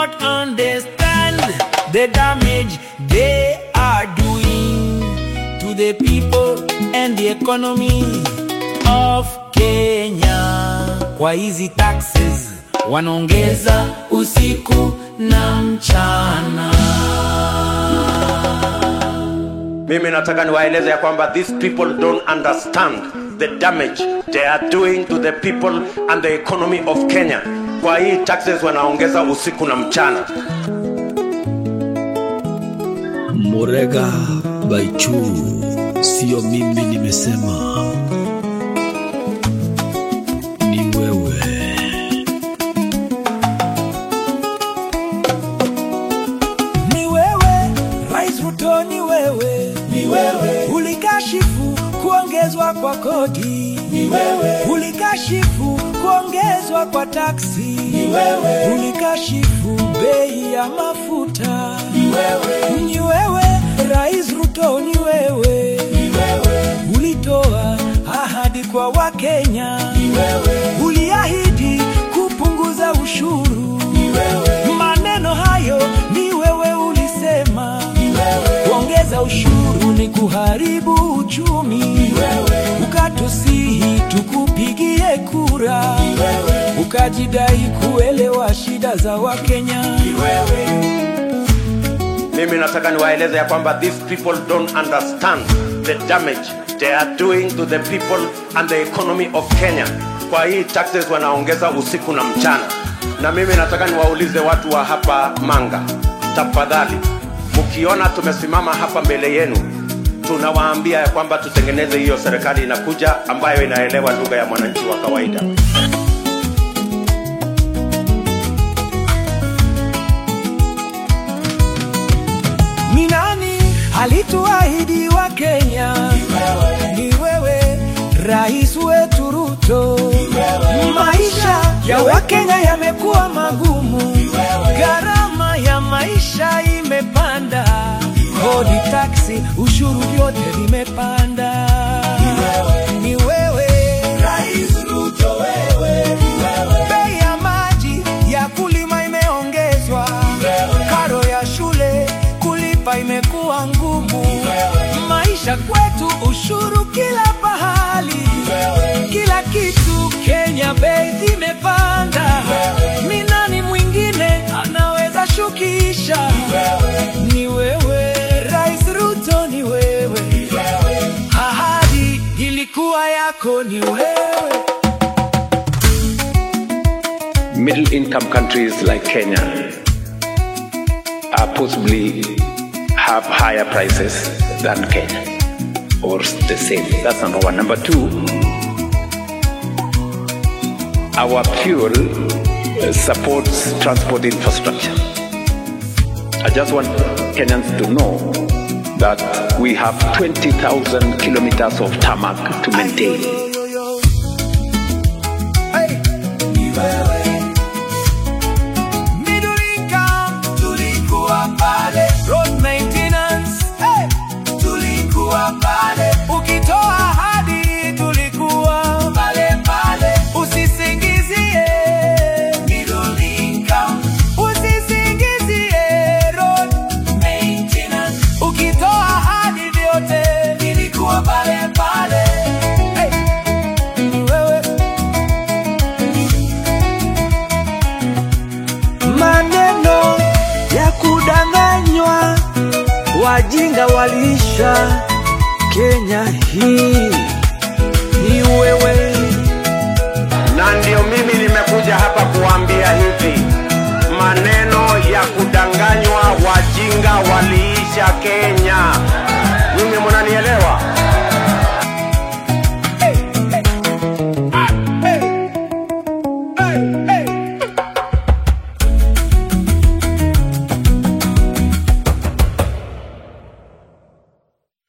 not understand the damage they are doing to the people and the economy of Kenya. Kwa hizi taxes wanaongeza usiku na mchana. Mimi nataka niwaeleze ya kwamba these people don't understand the damage they are doing to the people and the economy of Kenya. Kwa hii taxes wanaongeza usiku na mchana. Murega Baichu, sio mimi nimesema, ni wewe. Ni wewe Rais Ruto, ni wewe, ni wewe ulikashifu kuongezwa kwa kodi, ni wewe ulikashifu kuongezwa kwa taksi, ni wewe ulikashifu bei ya mafuta, ni wewe, ni wewe Rais Ruto, ni wewe, ni wewe ulitoa ahadi kwa Wakenya, ni wewe uliahidi kupunguza ushuru, ni wewe maneno hayo ni wewe ulisema, ni wewe kuongeza ushuru ni kuharibu uchumi, ni wewe ukatusihi tukupigie kura, ni wewe ukajidai kuelewa shida za Wakenya, ni wewe Mimi nataka niwaeleze ya kwamba these people don't understand the damage they are doing to the people and the economy of Kenya. Kwa hii taxes wanaongeza usiku na mchana, na mimi nataka niwaulize watu wa hapa Manga, tafadhali, mkiona tumesimama hapa mbele yenu, tunawaambia ya kwamba tutengeneze hiyo serikali inakuja ambayo inaelewa lugha ya mwananchi wa kawaida. Ni nani alituahidi wa Kenya? Ni wewe rais wetu Ruto. Maisha ya Wakenya yamekuwa magumu, gharama ya maisha imepanda, kodi, taksi, ushuru vyote vimepanda. Ni wewe rais Ruto, wewe bei ya maji ya kulima imeongezwa, karo ya shule kulipa imekuwa ngumu, maisha kwetu, ushuru kila pahali, kila kitu Kenya bei zimepanda. Ni nani mwingine anaweza shukisha? Ni wewe Rais Ruto, ni wewe, ahadi ilikuwa yako, ni wewe. middle income countries like Kenya are possibly have higher prices than Kenya or the same. That's number one. Number two, our fuel uh, supports transport infrastructure. I just want Kenyans to know that we have 20,000 kilometers of tarmac to maintain. Hey, ni wewe. Middle income, tulikuwa pale. Road maintenance, hey, tulikuwa pale. Ukitoa ahadi, tulikuwa pale pale. Usisingizie middle income. Usisingizie road maintenance. Ukitoa ahadi vyote, vilikuwa pale pale. Hey, ni wewe maneno ya kudanganywa, wajinga waliisha Kenya hii. Ni wewe na ndio mimi nimekuja hapa kuambia hivi, maneno ya kudanganywa, wajinga waliisha Kenya.